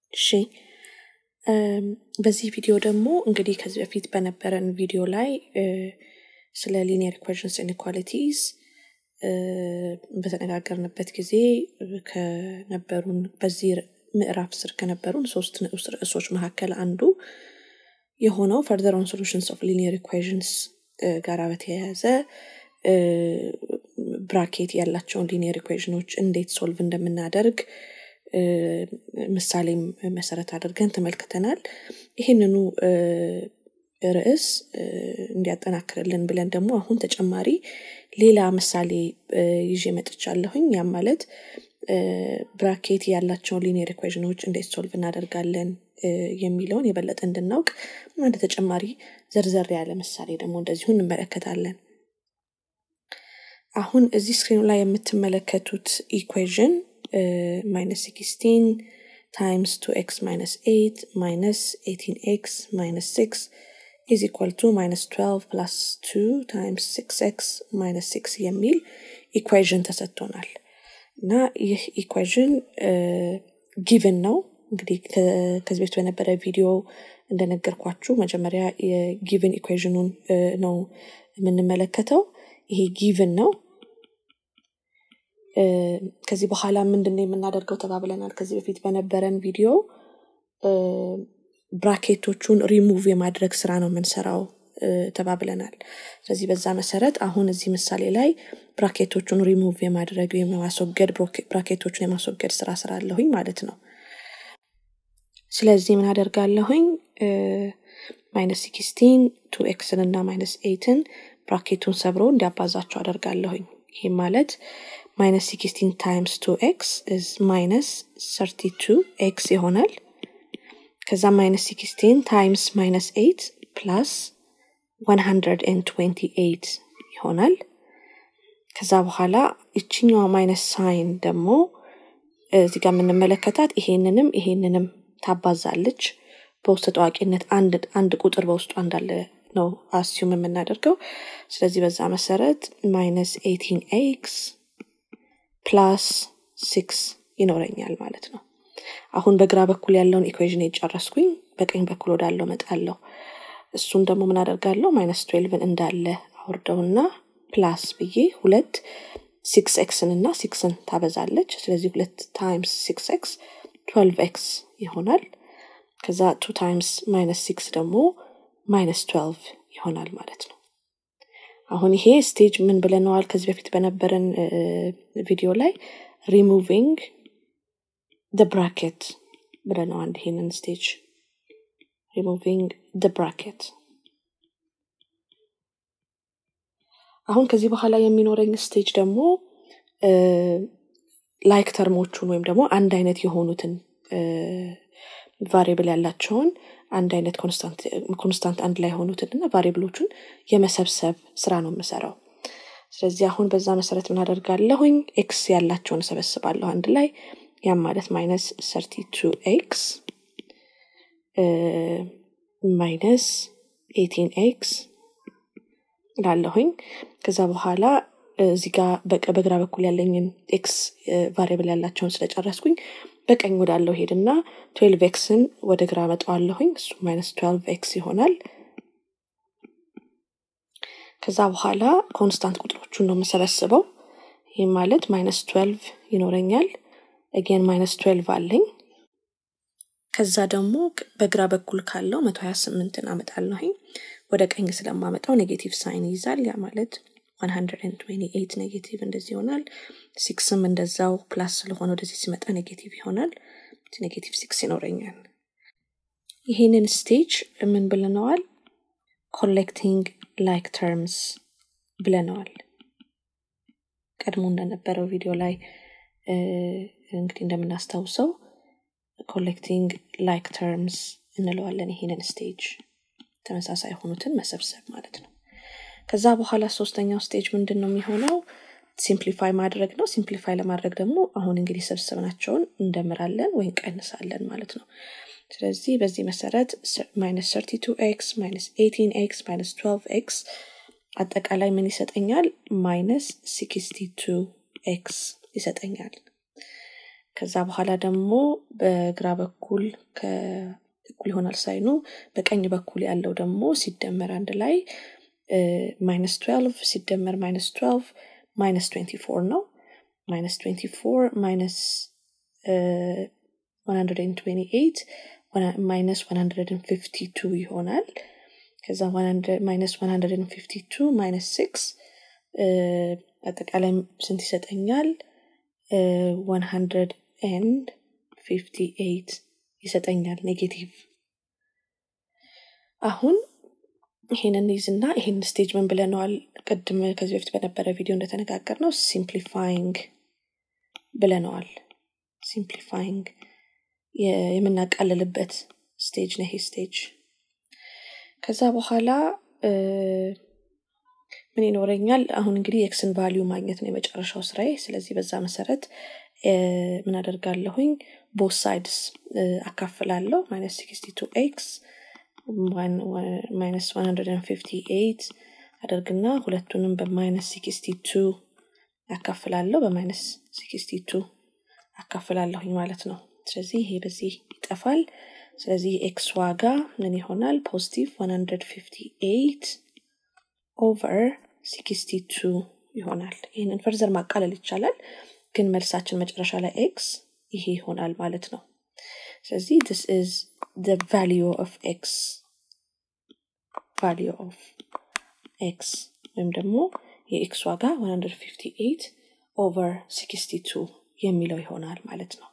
እሺ በዚህ ቪዲዮ ደግሞ እንግዲህ ከዚህ በፊት በነበረን ቪዲዮ ላይ ስለ ሊኒየር ኢኳሽንስ ኢንኳሊቲስ በተነጋገርንበት ጊዜ ከነበሩን በዚህ ምዕራፍ ስር ከነበሩን ሶስት ንዑስ ርዕሶች መካከል አንዱ የሆነው ፈርደር ኦን ሶሉሽንስ ኦፍ ሊኒየር ኢኳሽንስ ጋር በተያያዘ ብራኬት ያላቸውን ሊኒየር ኢኩዌሽኖች እንዴት ሶልቭ እንደምናደርግ ምሳሌም መሰረት አድርገን ተመልክተናል ይህንኑ ርዕስ እንዲያጠናክርልን ብለን ደግሞ አሁን ተጨማሪ ሌላ ምሳሌ ይዤ መጥቻለሁኝ ያም ማለት ብራኬት ያላቸውን ሊኒየር ኢኩዌሽኖች እንዴት ሶልቭ እናደርጋለን የሚለውን የበለጠ እንድናውቅ አንድ ተጨማሪ ዘርዘር ያለ ምሳሌ ደግሞ እንደዚሁ እንመለከታለን አሁን እዚህ ስክሪኑ ላይ የምትመለከቱት ኢኩዌዥን ማይነስ 16 ታይምስ 2ኤክስ ማይነስ 8 ማይነስ 18ኤክስ ማይነስ 6 is equal to minus 12 plus 2 times 6x minus 6 የሚል ኢኩዌዥን ተሰጥቶናል እና ይህ ኢኩዌዥን ጊቭን ነው እንግዲህ ከዚህ በፊት በነበረ ቪዲዮ እንደነገርኳችሁ መጀመሪያ የጊቭን ኢኩዌዥኑን ነው የምንመለከተው ይሄ ጊቭን ነው ከዚህ በኋላ ምንድነው የምናደርገው ተባብለናል ከዚህ በፊት በነበረን ቪዲዮ ብራኬቶቹን ሪሙቭ የማድረግ ስራ ነው የምንሰራው ተባብለናል ስለዚህ በዛ መሰረት አሁን እዚህ ምሳሌ ላይ ብራኬቶቹን ሪሙቭ የማድረግ የማስወገድ ብራኬቶቹን የማስወገድ ስራ ስራ አለሁኝ ማለት ነው ስለዚህ ምን አደርጋለሁኝ ማይነስ ሲክስቲን ቱ ኤክስን እና ማይነስ ኤትን ብራኬቱን ሰብሮ እንዲያባዛቸው አደርጋለሁኝ ይህም ማለት ማይነስ ሲክስቲን ታይምስ ቱ ኤክስ ኢዝ ማይነስ ሰርቲ ቱ ኤክስ ይሆናል ከዛ ማይነስ ሲክስቲን ታይምስ ማይነስ ኤት ፕላስ 128 ይሆናል ከዛ በኋላ ይችኛዋ ማይነስ ሳይን ደግሞ እዚህ ጋር የምንመለከታት ይሄንንም ይሄንንም ታባዛለች በውስጥ ታዋቂነት አንድ ቁጥር በውስጡ እንዳለ ነው አስዩም የምናደርገው ስለዚህ በዛ መሰረት ማይነስ 18 ኤክስ ፕላስ ሲክስ ይኖረኛል ማለት ነው አሁን በግራ በኩል ያለውን ኢኩዌዥን የጨረስኩኝ በቀኝ በኩል ወዳለው መጣለሁ እሱን ደግሞ ምን አደርጋለሁ ማይነስ ትዌልቭን እንዳለ አውርደውና ፕላስ ብዬ ሁለት ሲክስ ኤክስን እና ሲክስን ታበዛለች ስለዚህ ሁለት ታይምስ ሲክስ ኤክስ ትዌልቭ ኤክስ ይሆናል ከዛ ቱ ታይምስ ማይነስ ሲክስ ደግሞ ማይነስ ትዌልቭ ይሆናል ማለት ነው አሁን ይሄ ስቴጅ ምን ብለነዋል ከዚህ በፊት በነበረን ቪዲዮ ላይ ሪሙቪንግ ደ ብራኬት ብለነዋል ይሄንን ስቴጅ ሪሙቪንግ ደ ብራኬት አሁን ከዚህ በኋላ የሚኖረኝ ስቴጅ ደግሞ ላይክ ተርሞቹን ወይም ደግሞ አንድ አይነት የሆኑትን ቫሪብል ያላቸውን አንድ አይነት ኮንስታንት አንድ ላይ የሆኑትን እና ቫሪብሎቹን የመሰብሰብ ስራ ነው የምሰራው ስለዚህ አሁን በዛ መሰረት ምን አደርጋለሁኝ ኤክስ ያላቸውን እሰበስባለሁ አንድ ላይ ያም ማለት ማይነስ ሰርቲ ቱ ኤክስ ማይነስ ኤቲን ኤክስ ላለሁኝ ከዛ በኋላ እዚህ ጋር በግራ በኩል ያለኝን ኤክስ ቫሪብል ያላቸውን ስለጨረስኩኝ በቀኝ ወዳለው ሄድና ትዌልቭ ኤክስን ወደ ግራ መጠዋለሁኝ እሱ ማይነስ ትዌልቭ ኤክስ ይሆናል ከዛ በኋላ ኮንስታንት ቁጥሮቹን ነው የምሰበስበው ይህም ማለት ማይነስ ትዌልቭ ይኖረኛል አጌን ማይነስ ትዌልቭ አለኝ ከዛ ደግሞ በግራ በኩል ካለው መቶ ሀያ ስምንትን አመጣለሁኝ ወደ ቀኝ ስለማመጣው ኔጌቲቭ ሳይን ይይዛል ያ ማለት 128 ኔጌቲቭ እንደዚህ ይሆናል ሲክስም እንደዛው ፕላስ ስለሆነ ወደዚህ ሲመጣ ኔጌቲቭ ይሆናል ኔጌቲቭ ሲክስ ይኖረኛል ይሄንን ስቴጅ ምን ብለነዋል ኮሌክቲንግ ላይክ ተርምስ ብለነዋል ቀድሞ እንደነበረው ቪዲዮ ላይ እንግዲህ እንደምናስታውሰው ኮሌክቲንግ ላይክ ተርምስ እንለዋለን ይሄንን ስቴጅ ተመሳሳይ የሆኑትን መሰብሰብ ማለት ነው ከዛ በኋላ ሶስተኛው ስቴጅ ምንድን ነው የሚሆነው ሲምፕሊፋይ ማድረግ ነው ሲምፕሊፋይ ለማድረግ ደግሞ አሁን እንግዲህ ሰብስብናቸውን እንደምራለን ወይም ቀንሳለን ማለት ነው ስለዚህ በዚህ መሰረት ማይነስ 32 ኤክስ ማይነስ 18 ኤክስ ማይነስ 12 ኤክስ አጠቃላይ ምን ይሰጠኛል ማይነስ 62 ኤክስ ይሰጠኛል ከዛ በኋላ ደግሞ በግራ በኩል እኩል ይሆናል ሳይኑ በቀኝ በኩል ያለው ደግሞ ሲደመር አንድ ላይ ማይነስ 12 ሲደመር ማይነስ 12 ማይነስ 24 ነው ማይነስ 24 ማይነስ 128 ማይነስ 152 ይሆናል ከዛ ማይነስ 152 ማይነስ 6 አጠቃላይ ስንት ይሰጠኛል 158 ይሰጠኛል ኔጌቲቭ አሁን ይሄንን ይዝና ይሄን ስቴጅ ምን ብለነዋል ቅድም ከዚህ በፊት በነበረ ቪዲዮ እንደተነጋገር ነው ሲምፕሊፋይንግ ብለነዋል ሲምፕሊፋይንግ የምናቃልልበት ስቴጅ ነው ይሄ ስቴጅ ከዛ በኋላ ምን ይኖረኛል አሁን እንግዲህ የኤክስን ቫሊዩ ማግኘት ነው የመጨረሻው ስራዬ ስለዚህ በዛ መሰረት ምን አደርጋለሁኝ ቦት ሳይድስ አካፍላለሁ ማይነስ 62 ኤክስ ማይነስ 158 አደርግና ሁለቱንም በማይነስ 62 ያካፍላለሁ በማይነስ 62 አካፍላለሁኝ ማለት ነው ስለዚህ ይሄ በዚህ ይጠፋል ስለዚህ ኤክስ ዋጋ ምን ይሆናል ፖዚቲቭ 158 ኦቨር 62 ይሆናል ይህንን ፈርዘር ማቃለል ይቻላል ግን መልሳችን መጨረሻ ላይ ኤክስ ይሄ ይሆናል ማለት ነው ስለዚህ this is the value of x value of x ወይም ደግሞ የኤክስ ዋጋ 158 ኦቨር 62 የሚለው ይሆናል ማለት ነው